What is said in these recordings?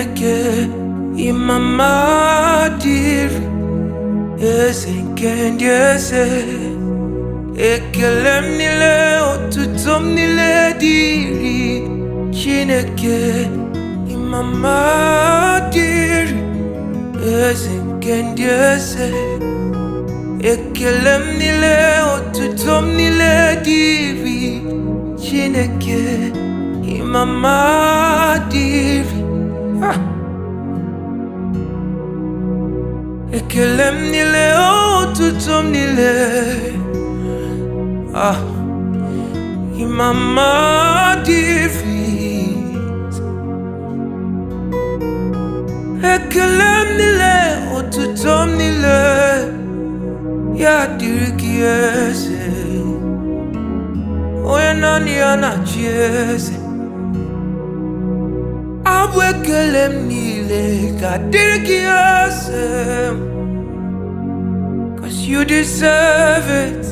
Chineke ịmama dịrị eze nke ndị eze ekele m niile otuto m niile dịrị Chineke ịmama dịrị eze nke ndị eze ekele m niile otuto m niile dịrị Chineke ịmama dịrị Ah! ekele m niile otuto m niile ah ịmama dịrị ekele m niile otuto m niile ya dịrị gị eze onye naanị ya na-achị eze abụ ekele m niile ga-adịrị gị eze cause you deserve it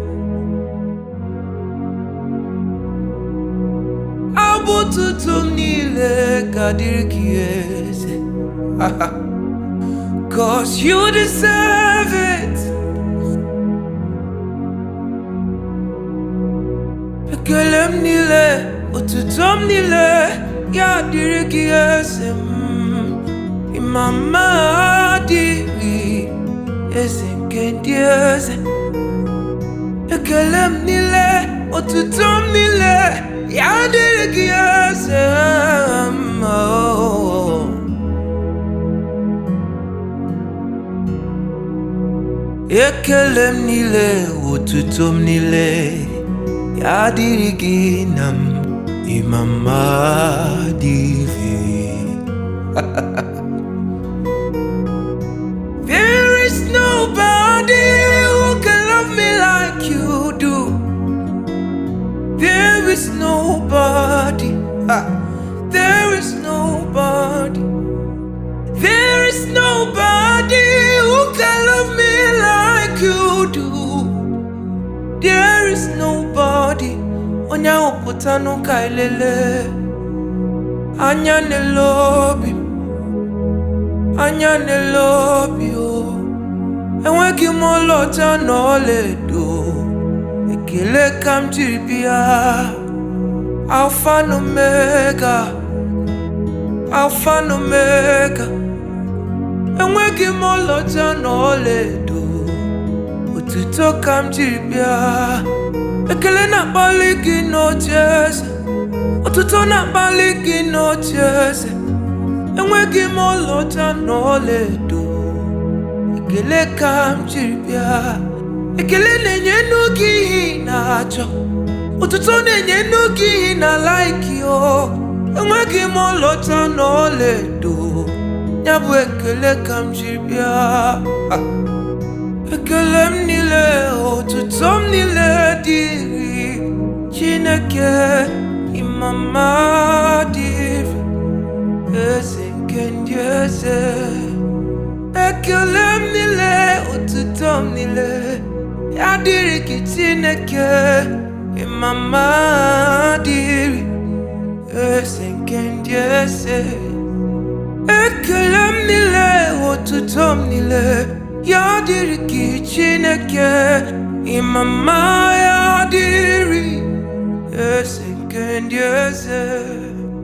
abụ ụtụtụ m niile ga-adịrị gị eze cause you deserve it ekele m niile otuto m niile ya dịrị gị eze m ịmama dịrị eze nke ndị eze ekele m niile otuto m niile ya dịrị gị eze m oh. ekele m niile otuto m niile ya dịrị gị na m ịmama dịrị There is nobody who can love me like you do. There is nobody. Ah, there is nobody. There is nobody who can love me like you do. There is nobody. Onye ahụ pụta n'ụka elele. Anya n'ele obi m. anya n'ele obi o enweghị m ọlaọcha na ọlaedo ekele ka m jiri bịa alfa na omega alfa na omega enweghị m ọlaọcha na ọlaedo otuto ka m jiri bịa ekele na-akpali gị n'oche eze otuto na-akpali gị n'oche eze enweghị m ọlaọcha na ọlaedo ekele ka m jiri bịa ekele na-enye n'oge ihe ị na-achọ ụtụtụ na-enye n'oge ihe ị na-alaiki o enweghị m ọlaọcha na ọlaedo ya bụ ekele ka m jiri bịa Ah. ekele m niile otuto m niile dịrị Chineke ịmama dịrị eze nke ndị eze ekele m niile otuto m niile ya dịrị gị chineke ịmama dịrị eze nke ndị eze ekele m niile otuto m niile ya dịrị gị chineke ịmama ya dịrị eze nke ndị eze